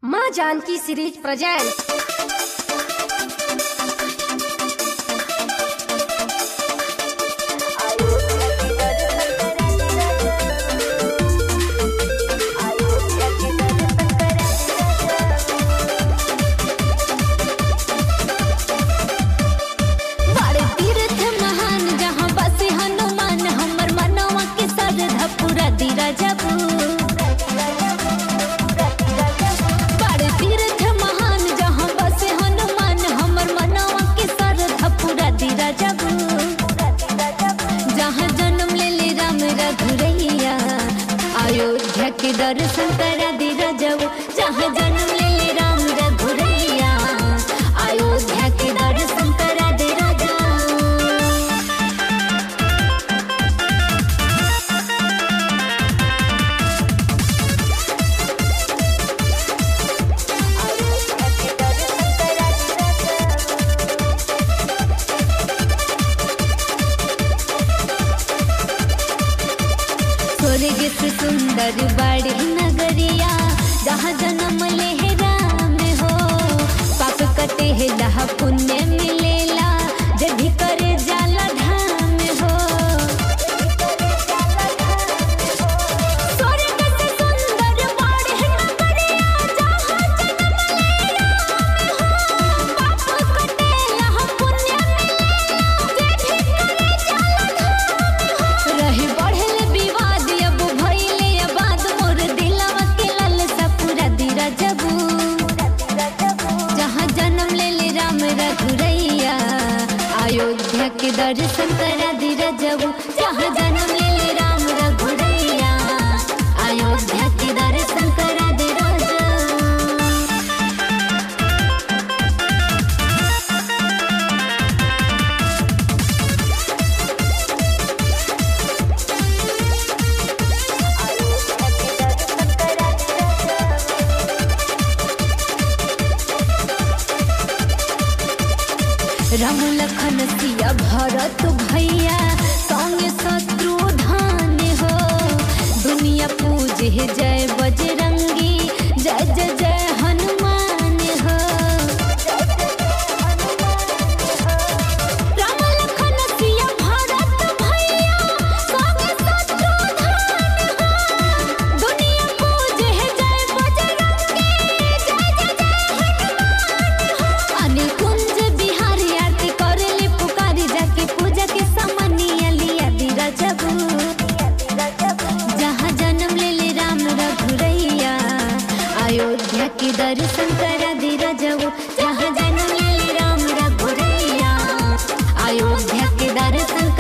माँ Janaki series present बड़े तीर्थ महान जहाँ बसे हनुमान हमर मनवा के श्रद्धा पूरा दीरा जबू बड़े तीर्थ महान जहाँ बसे हनुमान हमर मनवा के श्रद्धा पूरा दीरा जबू जहाँ जन्म ले ले राम रघुरैया अयोध्या के दर्शन करा दीरा जबू जहाँ जन्म ले ले राम रघुरैया अयोध्या के दर्शन करा दीरा जबू स्वर्ग से सुंदर बड़ी नगरिया जहाँ जन्म ले है राम हो पाप कटे है जहाँ पुण्य मिलेला जब भी करे जाला धाम हो स्वर्ग से सुंदर बड़ी नगरिया जहाँ जन्म ले राम हो पाप कटे जहाँ पुण्य मिलेला जब भी करे जाला धाम हो रही बढ़ल विवाद अब भइले आबाद मोर दिलवा के लालसा पूरा दीरा जबू जहाँ जन्म ले ले राम रघुरैया अयोध्या के दर्शन करा दीरा जबू जहाँ जन्म ले ले राम रघुरैया अयोध्या के दर्शन करा दीरा जबू राम लखन सिया भरत भैया संगे शत्रुधान हो दुनिया पूजे जय बजरंगी जय जय जय हनुमान हो राम लखन सिया भरत भैया संगे शत्रुधान हो दुनिया पूजे जय बजरंगी जय जय जय हनुमान हो अनिल कुंज बिहारी आरती करेले पुकारी जाके पूजा के सामानिया लिया दीरा जबू जहाँ जन्म ले ले राम रघुरैया अयोध्या के दर्शन करा दीरा जबू जहाँ जन्म ले ले राम रघुरैया अयोध्या के दर्शन